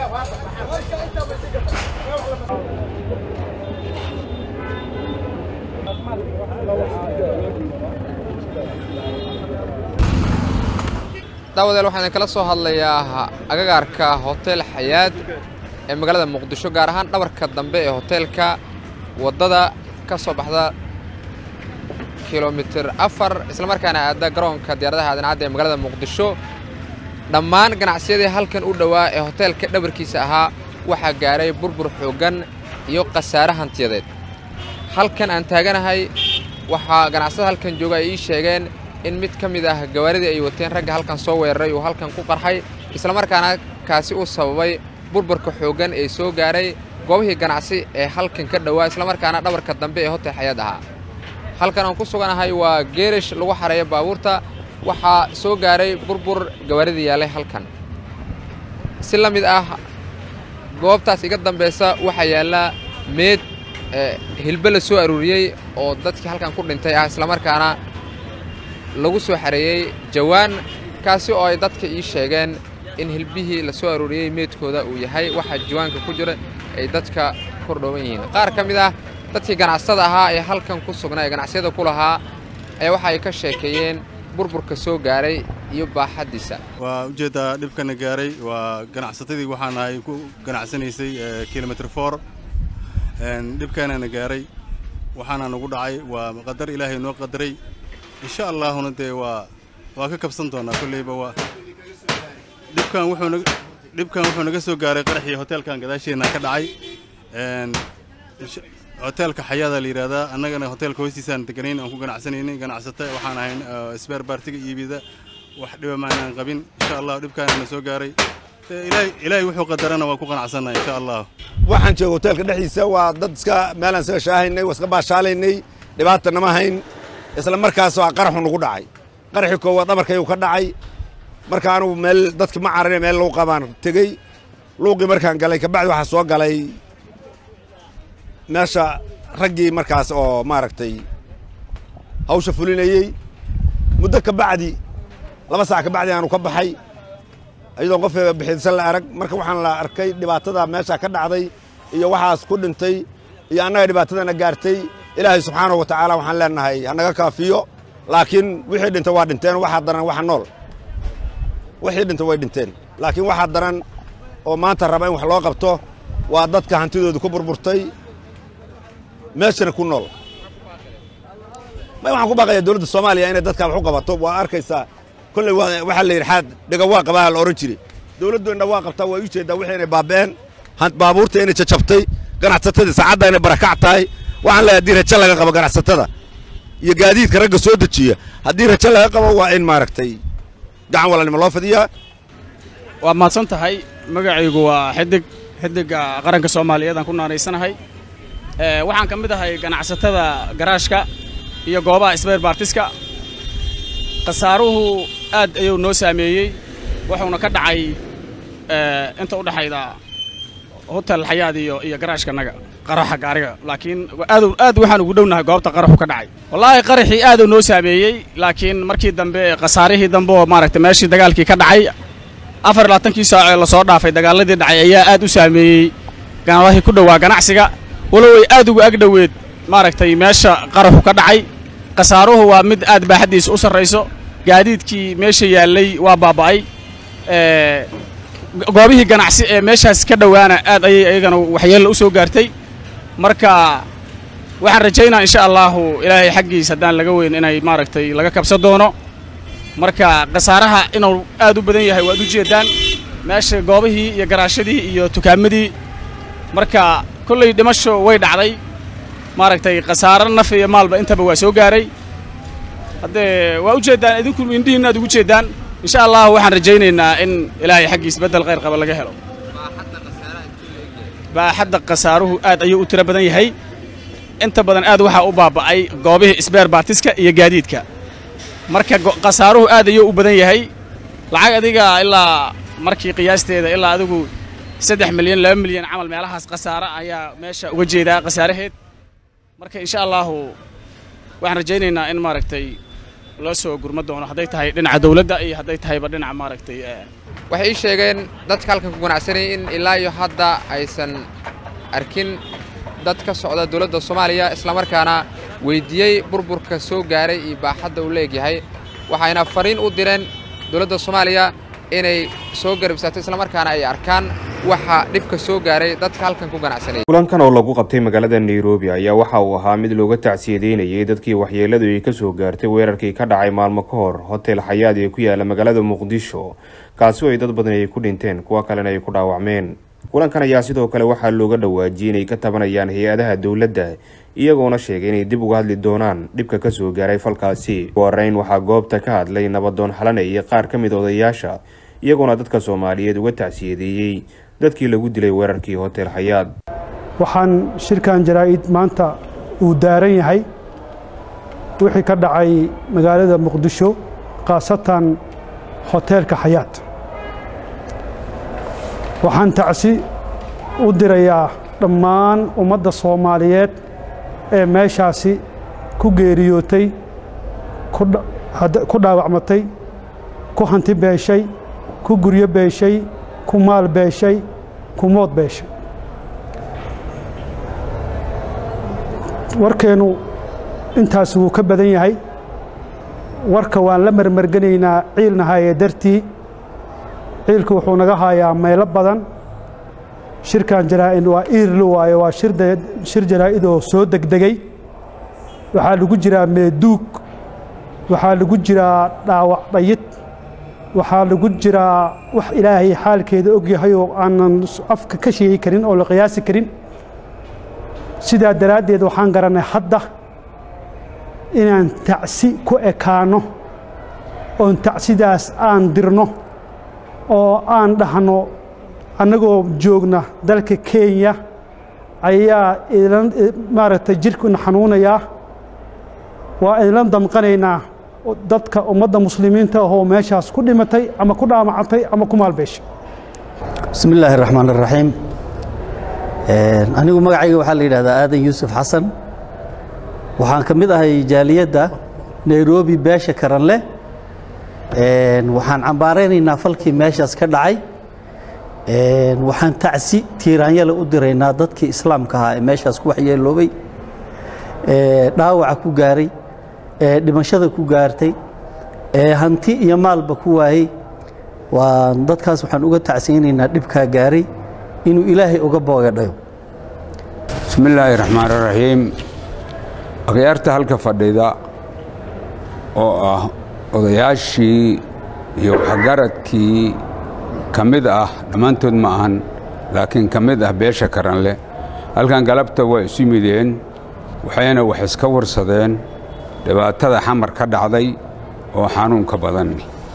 daawadeel waxaan idinkala soo hadlayaa agagaarka hotel xayaad ee magaalada muqdisho gaar ahaan dhabarka dambe ee hoteelka waddada ka soo baxda kilomitir afar islamarkaana aadda garoonka diyaaradaha aadan-cadda ee magaalada muqdisho dhammaan ganacsiyadii halkan u dhowaa ee hoteelka dhabarkiisa ahaa waxaa gaaray burbur xooggan iyo khasaare hantiyadeed halkan aan taaganahay waxaa ganacsada halkan jooga ay ii sheegeen in mid ka mid ah gawaaridii ay wateen ragga halkan soo weeraray uu halkan ku qarxay islamarkaana kaasi u sababay burburka xooggan ee soo gaaray goobihii ganacsi ee halkan ka dhowaa islamarkaana dhabarka dambe ee hotel xayaad ahaa halkan aan ku suganahay waa geerish lagu xareeyo baabuurta waxaa soo gaaray burbur gawaaridii yaallay halkan si la mid ah goobtaas iga dambaysa waxaa yaalla meed hilbe la soo aruuriyey oo dadkii halkan ku dhintay ah islamarkaana lagu soo xareeyey jawaan kaasi oo ay dadka ii sheegeen in hilbihii la soo aruuriyey meedkooda uu yahay waxaa jawaanka ku jira ay dadka kordhooban yihiin qaar ka mid ah dadkii ganacsada ahaa ee halkan ku sugnaa ee ganacsiyada ku lahaa ayaa waxa ay ka sheekeeyeen burburka soo gaaray iyo baaxaddiisa waa ujeeddaa dhibkana gaaray waa ganacsatadii waxaan ahay ku ganacsanaysay kilomitr for dhibkaanana gaaray waxaana nagu dhacay waa qadar ilaahay noo qadaray insha allaahuna dee waa waa ka kabsan doonaa kolleyba waa dhibkan wuxuu naga dhibkan wuxuu naga soo gaaray qaraxii hoteelkan gadaasheenna ka dhacay hoteelka xayaada la yidhaahdaa annagana hoteelka hoostiisaan deganayn aan ku ganacsanaynay ganacsata waxaan ahayn sbeer baartiga iibida wax dhiba maanaan qabin insha allah dhibkaana na soo gaaray ilaahay wuxuu qadarana waa ku qanacsannaha insha allah waxaan jooga hoteelka dhexdiisa waa dad iska meelaan isaga shaahaynay waa iska baashaalaynay dhibaata nama hayn isla markaas waa qaraxu nagu dhacay qaraxii koowaad dhabarkaygu ka dhacay marka anugu meel dadki ma cararine meel lagu qabaan tegey luuqii markaan galay kabacdi waxaa soo galay meesha raggii markaas oo maaragtay hawsha fulinayey muddo ka bacdi laba saac ka bacdi aanu ka baxay iyadoon qof bixiidsan la arag marka waxaan la arkay dhibaatada meesha ka dhacday iyo waxaas ku dhintay iyo annaga dhibaatadana gaartay ilaahay subxaanahu wa tacaala waxaan leenahay hanaga kaafiyo laakiin wixii dhintay waa dhinteen waxaa daran waxa nool wixii dhintay way dhinteen laakiin waxaa daran oo maanta raba in wax loo qabto waa dadka hantidooda ku burburtay meeshana ku nool may waxaan ku baaqayaa dowladda soomaaliya inay dadkaa wax u qabato waa arkaysaa kolley waxaa la yidhi xaad dhega waa qabaa la odhan jiray dowladdu indha waa qabtaa waa u jeeddaa wixii inay baaba'een baabuurta inay jajabtay ganacsatadii saacadda inay barakac tahay waxaan leeyahay haddii rajo laga qabo ganacsatada iyo gaadiidka ragga soo dejiya haddii rajo laga qabo waa in maaragtay gacan walaalnimo loo fidiyaa waa mahadsan tahay magacaygu waa xidig xidigga qaranka soomaaliyeed aan ku naanaysanahay waxaan ka mid ahay ganacsatada garaashka iyo goobaha sbeer baartiska khasaaruhu aad ayuu noo saameeyey wuxuuna ka dhacay inta u dhexayda hotel xayaad iyo iyo garaashkanaga qaraxa gaariga laakiin aad aad waxaan ugu dhownahay goobta qaraxu ka dhacay wallaahi qaraxii aad uu noo saameeyey laakiin markii dambe khasaarihii dambe oo maaragtay meeshii dagaalkii ka dhacay afar iyo labaatankii saac ee lasoo dhaafay dagaaladii dhacay ayaa aad u saameeyey ganadahii ku dhowaa ganacsiga walow ay aad ugu agdhoweed maaragtay meesha qaraxu ka dhacay khasaaruhu waa mid aad baaxaddiisa u sarrayso gaadiidkii meesha yaallay waa baaba'ay goobihii ganacsi ee meeshaas ka dhowaana aad ayay ayagana waxyeella u soo gaartay marka waxaan rajaynaa insha allaahu ilaahay xaggiis haddaan laga weyn inay maaragtay laga kabsan doono marka khasaaraha inuu aad u badan yahay waad u jeeddaan meesha goobihii iyo garaashadii iyo tukaamadii marka kolley dhimasho way dhacday maaragtay khasaaro naf iyo maalba intaba waa soo gaaray haddee waa u jeeddaan idinku indhihiinna aad ugu jeeddaan insha allah waxaan rajaynaynaa in ilaahay xaggiis beddel khayr qaba laga helo baaxadda khasaaruhu aad ayuu u tiro badan yahay inta badan aad waxaa u baaba'ay goobihii sbeer baartiska iyo gaadiidka marka khasaaruhu aad ayuu u badan yahay lacag adiga ilaa markii qiyaasteeda ilaa adigu saddex milyan laba milyan camal meelahaas khasaaro ayaa meesha uga jeedaa khasaaraheed marka insha allaahu waxaan rajaynaynaa in maaragtay loo soo gurma doono hadday tahay dhinaca dawladda iyo hadday tahayba dhinaca maaragtay waxay ii sheegeen dadka halkan ku ganacsanayay in ilaa iyo hadda aysan arkin dad ka socda dawladda soomaaliya islamarkaana weyddiiyey burburka soo gaaray iyo baaxadda uu leegyahay waxayna fariin u direen dawladda soomaaliya inay soo garabsaato islamarkaana ay arkaan waxa dhibka soo gaaray dadka halkan ku ganacsanayay kulankan oo lagu qabtay magaalada nairobi ayaa waxa uu ahaa mid looga tacsiyadeynayay dadkii waxyeeladu ay ka soo gaartay weerarkii ka dhacay maalmo ka hor hotel xayaad ee ku yaala magaalada muqdisho kaasi oo ay dad badan ay ku dhinteen kuwo kalena ay ku dhaawacmeen kulankan ayaa sidoo kale waxaa looga dhawaajiyey inay ka tabanayaan hay-adaha dowladda iyagoona sheegay inay dib uga hadli doonaan dhibka ka soo gaaray falkaasi ugu horeyn waxaa goobta ka hadlay nabadoon xalane iyo qaar ka mid odayaasha iyagoona dadka soomaaliyeed uga tacsiyadeeyey dadkii lagu dilay weerarkii hotel xayaad waxaan shirkan jaraa'id maanta uu daaran yahay wixii ka dhacay magaalada muqdisho khaasatan hoteelka xayaad waxaan tacsi u dirayaa dhammaan ummadda soomaaliyeed ee meeshaasi ku geeriyootay ku dhaawacmatay ku hanti beeshay ku guryo beeshay ku maal beeshay ku mood beeshay warkeennu intaas wuu ka badan yahay warka waan la marmarganaynaa ciilna haye dartii ciilku wuxuu naga haayaa meelo badan shirkan jaraa'id waa iirlo waaye waa shir jaraa'idoo soo degdegay waxaa lagu jiraa meeduug waxaa lagu jiraa dhaawac dhayid waxaa lagu jiraa wax ilaahay xaalkeeda ogyahay oo aanan afka ka sheegi karin oo la qiyaasi karin sidaa daraaddeed waxaan garannay hadda inaan tacsi ku ekaanno oon tacsidaas aan dirno oo aan dhahno annagoo joogna dalka kenya ayaa maaragtay jirkuna xanuunayaa waa idinla damqanaynaa dadka ummadda muslimiinta ahoo meeshaas ku dhimatay ama ku dhaamacantay ama ku maalbeeshay bismi illaahi araxmaan araxiim anigu magacayga waxaa la yidhahdaa aadan yuusuf xasan waxaan ka mid ahay jaaliyadda nairobi beesha karanle waxaan cambaaraynaynaa falkii meeshaas ka dhacay waxaan tacsi tiiraanyale u diraynaa dadkii islaamka ahaa ee meeshaas ku waxyeeloobay dhaawaca ku gaaray ee dhimashada ku gaartay ee hanti iyo maalba ku waayey waa dadkaas waxaan uga tacsiyaynaynaa dhibkaa gaaray inuu ilaahay uga boogadhayo bismi illaahi raxmaan raxiim akhyaarta halka fadhida oo ah odayaashii iyo waxgaradkii ka mid ah dhammaantood ma ahan laakiin ka mid ah beesha karanle halkan galabta waa isu mideen waxayna wax iska warsadeen dhibaatada xamar ka dhacday oo xanuunka badan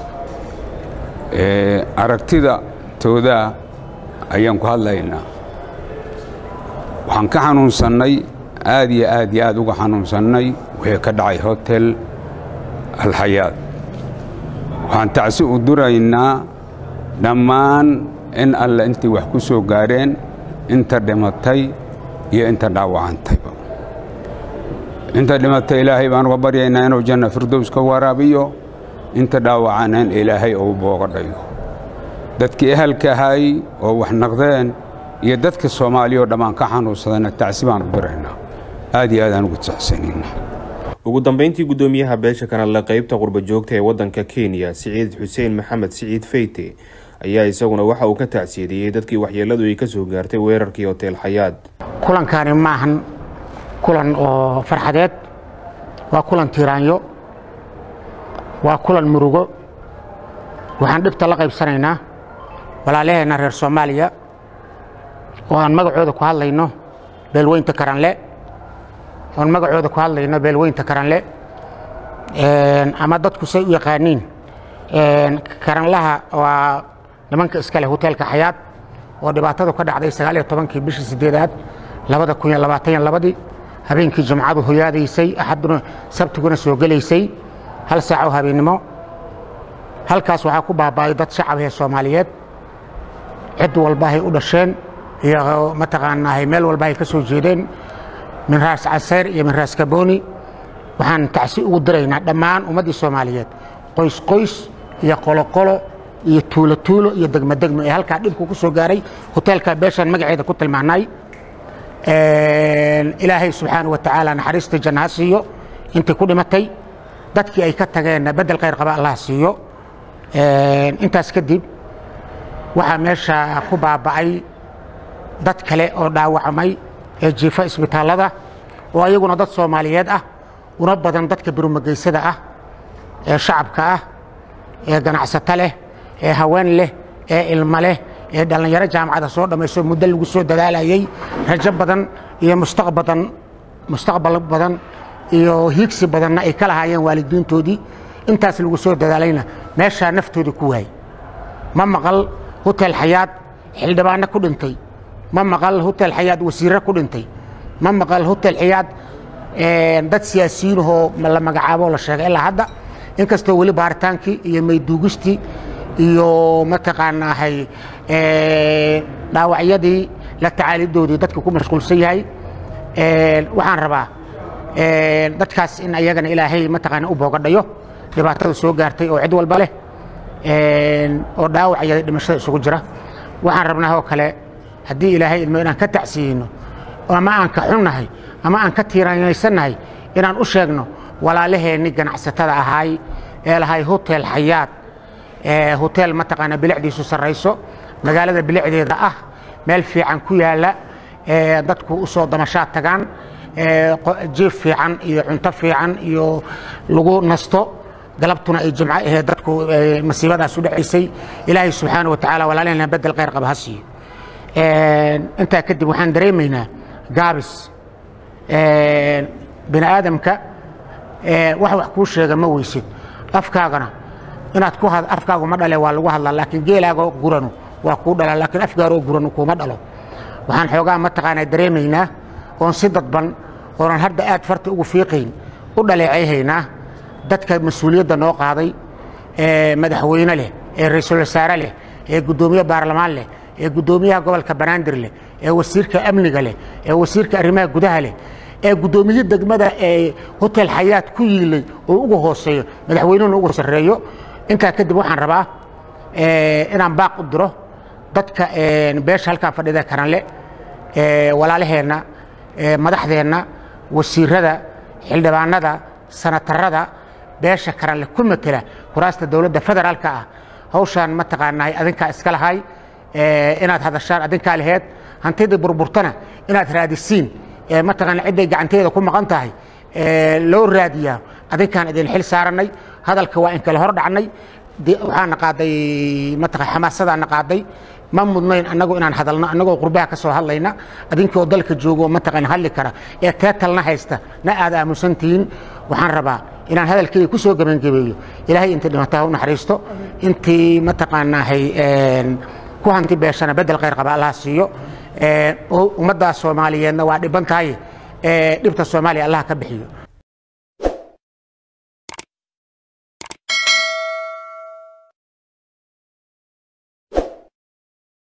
aragtida toodaa ayaan ku hadlaynaa waxaan ka xanuunsannay aad iyo aad iyo aad uga xanuunsannay wixii ka dhacay hotel alxayaad waxaan tacsi u duraynaa dhammaan in alle intii wax ku soo gaareen inta dhimatay iyo inta dhaawacantayba inta dhimatay ilaahay baan uga baryaynaa inuu janna firdows ka waraabiyo inta dhaawacana in ilaahay uu booga dhayo dadkii ehelka ahay oo wax naqdeen iyo dadka soomaaliya oo dhammaan ka xanuunsadayna tacsi baan u diraynaa aad iyo aad aan ugu tacsanaynaa ugu dambeyntii guddoomiyaha beesha kanale qaybta qurba joogta ee waddanka kenya siciid xuseen maxamed siciid feyte ayaa isaguna waxa uu ka tacsiyadeeyey dadkii waxyeelladu ay ka soo gaartay weerarkii hotel xayaad kulankani maahan kulan oo farxadeed waa kulan tiiraanyo waa kulan murugo waxaan dhibta la qaybsanaynaa walaalaheenna reer soomaaliya oo aan magacooda ku hadlayno beelweynta karanle oon magacooda ku hadlayno beelweynta karanle ama dadku say u yaqaaniin karanlaha waa nimanka iskale hoteelka xayaad oo dhibaatadu ka dhacday sagaaliyo tobankii bishii sideedaad labada kun iyo labaatan iyo labadii habeenkii jumcadu hoyaadaysay axaduna sabtiguna soo gelaysay hal saac oo habeennimo halkaas waxaa ku baaba'ay dad shacab ee soomaaliyeed cid walbahay u dhasheen iyo mataqaanaahay meel walbahay ka soo jeedeen min raas caseer iyo min raas kabooni waxaan tacsi ugu diraynaa dhammaan ummaddii soomaaliyeed qoys qoys iyo qoloqolo iyo tuulo tuulo iyo degmo degmo ee halkaa dhibku ku soo gaaray hoteelka beeshaan magaceeda ku tilmaanay ilaahay subxaana wa tacaala naxariista janna ha siiyo intii ku dhimatay dadkii ay ka tageenna beddel khayr qaba allah siiyo intaas kadib waxaa meesha ku baaba'ay dad kale oo dhaawacmay ee jiifa isbitaallada oo ayaguna dad soomaaliyeed ah una badan dadka birumageysada ah ee shacabka ah ee ganacsato leh ee haween leh ee ilmo leh ee dhallinyaro jaamacada soo dhammayso muddo lagu soo dadaalayey rajo badan iyo mustaqbadan mustaqbal badan iyo hiigsi badanna ay ka lahaayeen waalidiintoodii intaas lagu soo dadaalayna meeshaa naftoodii ku waayey ma maqal hotel xayaad xildhibaanno ku dhintay ma maqal hotel xayaad wasiirro ku dhintay ma maqal hotel xayaad dad siyaasiyiinahoo la magacaabo la sheegay ilaa hadda inkastoo weli baaritaankii iyo mayduugistii iyo mataqaanaahay dhaawacyadii la tacaalidoodii dadka ku mashquulsan yahay waxaan rabaa dadkaas in ayagana ilaahay mataqaana u boogadhayo dhibaatada soo gaartay oo cid walba leh oo dhaawacaya dhimashada isugu jira waxaan rabnaa oo kale haddii ilaahay ilmo inaan ka tacsiyeyno ama aan ka xunnahay ama aan ka tiiraanaysannahay inaan u sheegno walaalaheenni ganacsatada ahaay ee lahay hotel xayaad hotel mataqaana bilicdiisu sarrayso magaalada bilicdeeda ah meel fiican ku yaalla dadku u soo damashaad tagaan jiif fiican iyo cunto fiican iyo lagu nasto galabtuna ay jimco aheed dadku masiibadaas u dhacaysay ilaahay subxaana wa tacaala walaalaheenna bedel khayr qaba ha siiyo intaa kadib waxaan dareemaynaa gaabis bini aadamka wax wax kuu sheega ma weysid afkaagana inaad ku afkaagu ma dhale waa lagu hadlaa laakiin geelaaga guranu waa kuu dhala laakiin afgaaroo guranu kuuma dhalo waxaan xoogaa mataqaanaa dareemaynaa oon si dadban oonan hadda aad farta ugu fiiqayn u dhaleecayhaynaa dadka mas-uuliyadda noo qaaday ee madaxweyne leh ee ra-iisul wasaare leh ee guddoomiye baarlamaan leh ee guddoomiyaha gobolka banaadir leh ee wasiirka amniga leh ee wasiirka arrimaha gudaha leh ee guddoomiye degmada ee hotel xayaad ku yiilay oo ugu hooseeyo madaxweynuhuna ugu sarreeyo intaa kadib waxaan rabaa inaan baaq u diro dadka beesha halkaan fadhida karanle walaalaheenna madaxdeenna wasiirada xildhibaanada sanatarada beesha karanle ku matela kuraasta dowladda federaalka ah hawshaan mataqaanahay adinkaa iska lahay inaad hadashaan adinkaa laheed hantidii burburtana inaad raadisiin mataqaana cidday gacanteeda ku maqan tahay loo raadiyaa adinkaan idin xil saarannay hadalka waa in kala hor dhacnay waxaana qaaday mataqan xamaasadaana qaaday ma mudnayn annagu inaan hadalno annagoo qurbaha ka soo hadlayna adinkoo dalka joogo mataqan hadli kara ee teetalna haysta na aad aamusan tihiin waxaan rabaa inaan hadalkeyga ku soo gebangebeeyo ilaahay intii dhimataa u naxariisto intii mataqaanaahay ku hanti beeshana bedel khayr qaba allah siiyo ummaddaas soomaaliyeedna waa dhiban tahay dhibta soomaaliya allah ka bixiyo